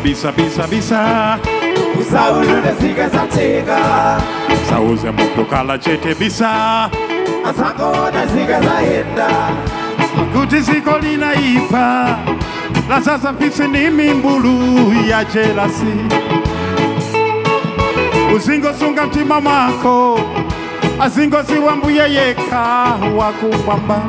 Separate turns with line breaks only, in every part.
bisa bisa bisa
usaulule zikazateka
sauze muntu kala chete bisa
asangona zikazayenda
kuti ziko linaipa la sasa mpisi ni mimbulu ya jelasi uzingosunga mtima mwako azingoziwa mbuye yeka wakumwamba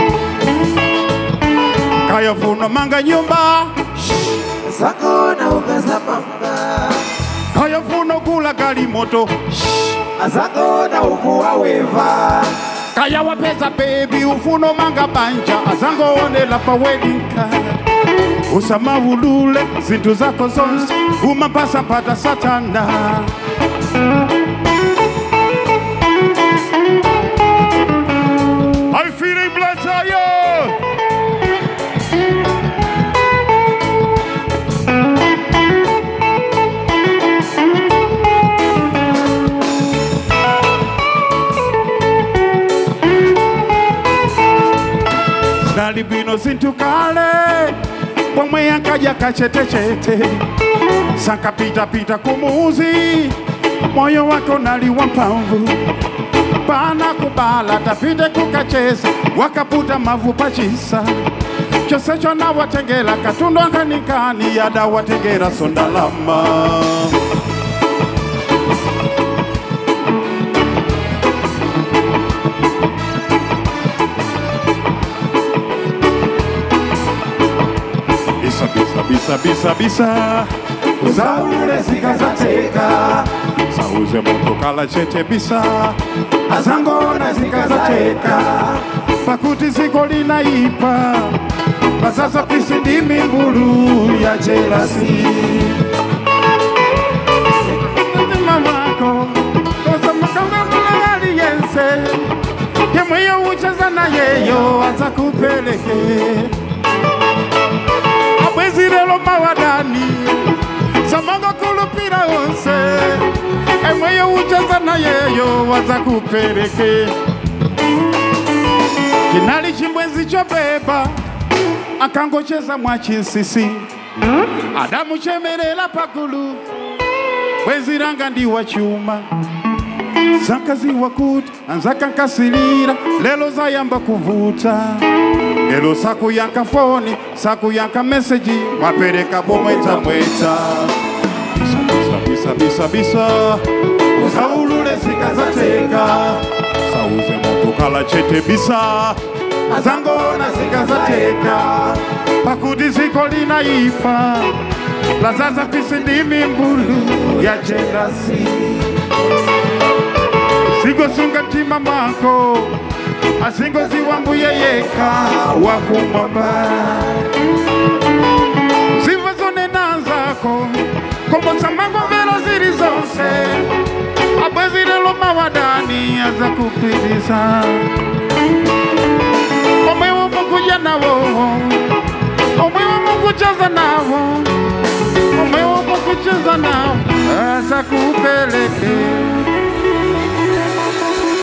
kayofuno manga nyumba
asangona ukazapamba
kayofuno kula gali moto
asangona ukuwaweva
kaya wapeza bebi ufuno manga banja azangoonela pa wedding card usamawulule zinthu zako zonse umapasa mpata satana I'm feeling blood tired. dali bwino zinthu kale pomwe yankaja kachetechete sankapitapita kumuzi moyo wako nali wa mphamvu pana kubala tapite kukacheza wakaputa mavu pachisa chosecho nawatengera katundu ankanikani yadawatengera sondalama bisa bisa bisa bisa bisa
usaulule zikazateka
sauze moto kala chete bisa
asangona zikazateka
pakuti ziko linaipa pasasa pisi ndi mimbulu ya jelasi mamako kosamakangambulali yense yemweyo ucheza na yeyo aza kupeleke abwezi lelo mawadani samango kulupira onse emweyo ucheza na yeyo waza kupeleke kinali chimbwenzi chobeba akangocheza mwachinsisi adamu chemerera pagulu bwenzi langa ndi wa chuma zankaziwa kuti anzakankasirira lelo zayamba kuvuta lelo sakuyanka foni sakuyanka meseji mwapereka bomwetamweta bisa bisa bisa bisa bisa
usaulule zikazateka
sauze moto kala chete bisa
asangona zikazateka
pakuti ziko linaipa lazaza pisi ndi mimbulu ya jelasi singosunga mtima mwako asingoziwa mbuye yeka wakumwamba ziva zonena zako kombotsa mangomvero zili zonse abwezi lelo mawadani aza kupitisa omwe womukuja nawo omwe womukucheza nawo omwe womukucheza nawo aza kupeleke